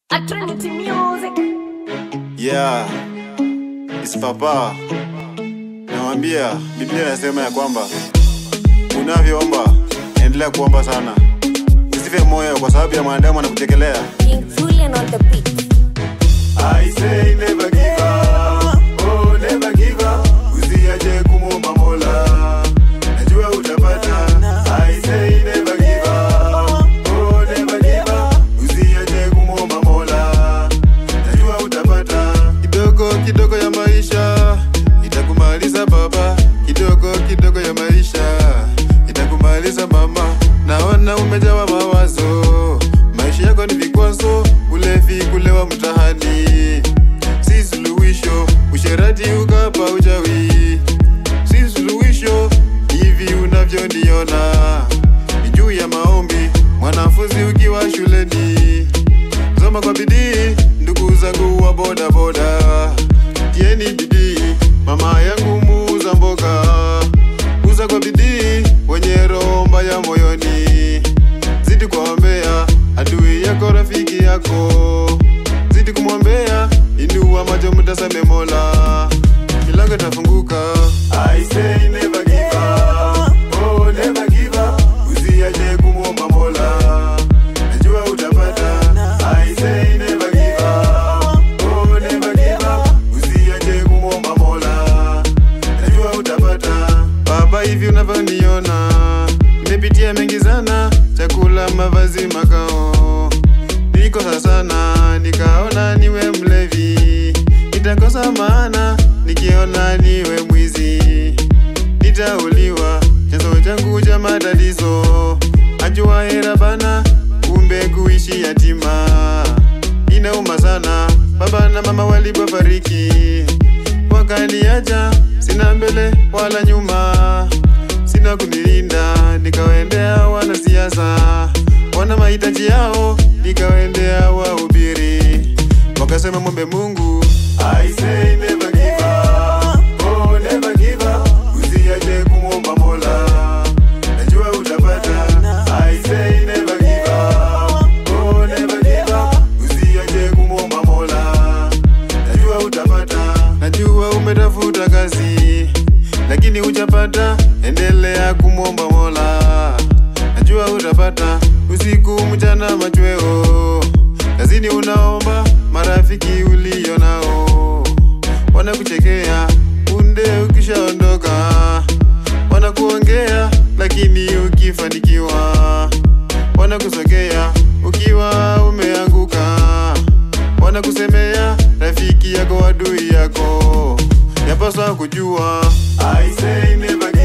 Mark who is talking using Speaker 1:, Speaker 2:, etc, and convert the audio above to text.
Speaker 1: at Trinity Music.
Speaker 2: Yeah, it's Papa. Nawambia Biblia inasema ya kwamba unavyoomba endelea kuomba sana, usife moyo kwa sababu ya mwanadamu anakuchekelea.
Speaker 1: King Julian on the beat.
Speaker 2: I say never give up, oh never give up, usiache kumwomba Mola, najua utapata. I say never give up, oh never give up, usiache kumwomba Mola, najua utapata. Kidogo kidogo ya maisha itakumaliza baba, kidogo kidogo ya maisha itakumaliza mama. Naona umejawa mawazo, maisha yako ni vikwazo, ulevi, kulewa mtahani, si suluhisho. Usherati, ukapa, uchawi, si suluhisho. Hivi unavyoniona ni juu ya maombi, mwanafunzi ukiwa shuleni soma kwa bidii, ndugu zangu wa boda boda, tieni bidii. Mama yangu muuza mboga, uza kwa bidii, wenye roho mbaya moyoni, zidi kuombea adui yako, rafiki yako, zidi kumwombea, inua macho, mtazame Mola, milango itafunguka. I say never give up, oh never give up, usiache kumwomba Mola, najua utapata. I say never give up, oh never give up, usiache kumwomba Mola, najua utapata. Baba, hivi unavyoniona, nimepitia mengi sana, chakula, mavazi, makao, nilikosa sana, nikaona niwe mlevi, nitakosa maana nikiona niwe mwizi nitauliwa chanzo changu cha matatizo ajua hera bana kumbe kuishi yatima inauma sana baba na mama walipofariki wakaniacha sina mbele wala nyuma sina kunilinda nikawaendea wanasiasa wana mahitaji yao nikawaendea wahubiri wakasema mwombe mungu I say never give up, oh never give up, usiache kumwomba Mola, najua utapata. I say never give up, oh never give up, usiache kumwomba Mola, najua utapata. Najua umetafuta kazi lakini hujapata, endelea kumwomba Mola, najua utapata. Usiku mchana machweo, kazini unaomba, marafiki ulio nao wanakuchekea punde ukishaondoka, wanakuongea lakini ukifanikiwa wanakusogea ukiwa umeanguka, wanakusemea rafiki yako, adui yako, yapaswa kujua I say never